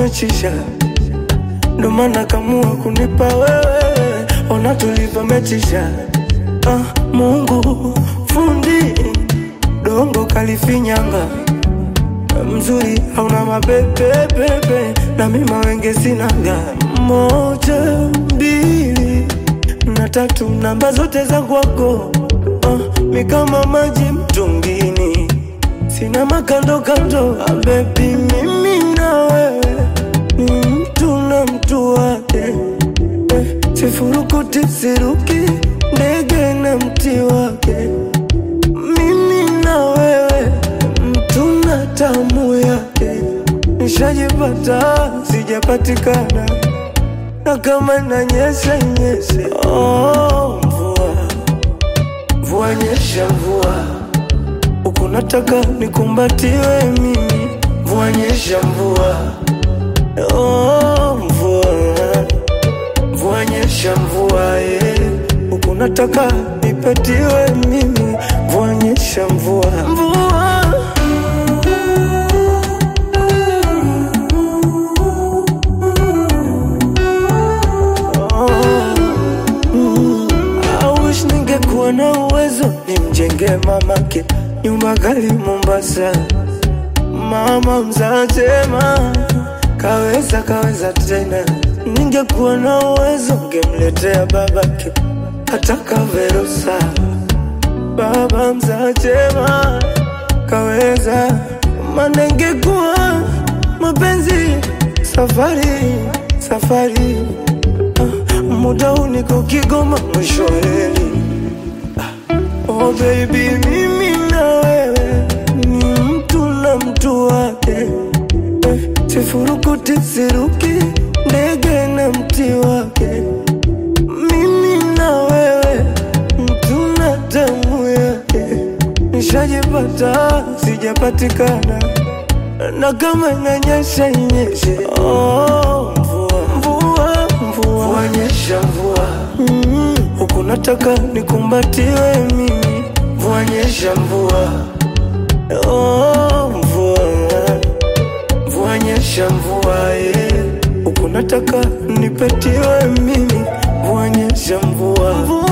umechisha, ndo maana kamua kunipa wewe, ona tulivyomechisha. Ah, Mungu fundi dongo kalifinyanga mzuri hauna mapepepepe na mima wenge sinaga moja mbili na tatu namba zote za kwako ah, mi kama maji mtungini sina makando kando ah, bebi mimi na wewe ni mtu na mtu wake eh, sifurukuti siruki ndege na mti wake mimi na wewe mtu na tamu yake nishajipata sijapatikana na kama nanyesha nyeshe oh, mvua mvua nyesha mvua huku nataka nikumbatiwe mimi mvua nyesha mvua oh, mvua mvua nyesha mvua eh. huku nataka nipatiwe mimi mvua nyesha mvua mvua I wish ningekuwa na uwezo nimjenge mamake nyumba gali Mombasa. Mama mzatema kaweza kaweza tena, ningekuwa na uwezo ngemletea babake hata kaverusa. Baba mzatema kaweza, maana ingekuwa mapenzi safari safari Ah, muda huu niko Kigoma mwisho wa reli. Ah, Oh baby, mimi na wewe ni mtu na mtu wake eh, sifurukuti siruki ndege na mti wake. Mimi na wewe mtu na damu yake, nishajipata sijapatikana na kama inanyesha inyeshe. Oh, mvua mvua mvua, mvua nyesha mvua mm, huku nataka nikumbatiwe mimi, mvua nyesha mvua oh, mvua mvua nyesha mvua eh, huku nataka nipetiwe mimi, mvua nyesha mvua, mvua